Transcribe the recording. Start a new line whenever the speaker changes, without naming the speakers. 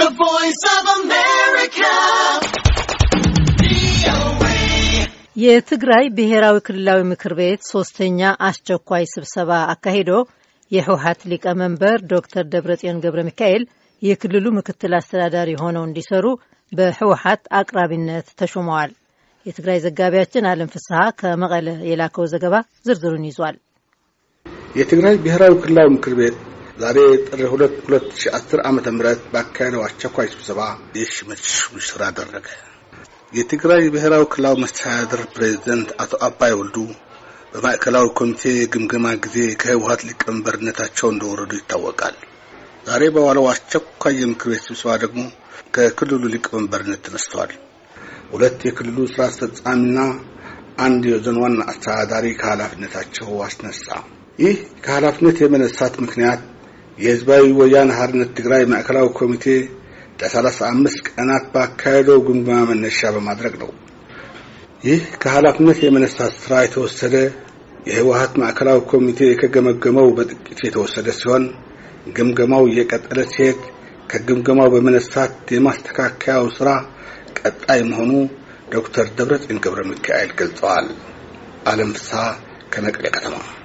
The Voice of America.
የትግራይ ብሔራዊ ክልላዊ ምክር ቤት ሶስተኛ አስቸኳይ ስብሰባ አካሂዶ የህወሀት ሊቀመንበር ዶክተር ደብረጽዮን ገብረ ሚካኤል የክልሉ ምክትል አስተዳዳሪ ሆነው እንዲሰሩ በህወሀት አቅራቢነት ተሾመዋል። የትግራይ ዘጋቢያችን አለም ፍስሐ ከመቀለ የላከው ዘገባ ዝርዝሩን ይዟል።
የትግራይ ብሔራዊ ክልላዊ ምክር ቤት ዛሬ ጥር 2 2010 ዓመተ ምህረት ባካሄደው አስቸኳይ ስብሰባ የሹመት ስራ አደረገ። የትግራይ ብሔራዊ ክልላዊ መስተዳድር ፕሬዝዳንት አቶ አባይ ወልዱ በማዕከላዊ ኮሚቴ ግምገማ ጊዜ ከህወሀት ሊቀመንበርነታቸው እንደወረዱ ይታወቃል። ዛሬ በዋለው አስቸኳይ የምክር ቤት ስብሰባ ደግሞ ከክልሉ ሊቀመንበርነት ተነስተዋል። ሁለት የክልሉ ስራ አስፈጻሚና አንድ የዞን ዋና አስተዳዳሪ ከኃላፊነታቸው አስነሳ። ይህ ከኃላፊነት የመነሳት ምክንያት የህዝባዊ ወያነ ሓርነት ትግራይ ማዕከላዊ ኮሚቴ ለሰላሳ አምስት ቀናት ባካሄደው ግምገማ መነሻ በማድረግ ነው። ይህ ከኃላፊነት የመነሳት ስራ የተወሰደ የህወሀት ማዕከላዊ ኮሚቴ ከገመገመው በጥቂት የተወሰደ ሲሆን ግምገማው እየቀጠለ ሲሄድ ከግምገማው በመነሳት የማስተካከያው ስራ ቀጣይ መሆኑ ዶክተር ደብረጽዮን ገብረ ሚካኤል ገልጸዋል። አለም ፍስሐ ከመቀሌ ከተማ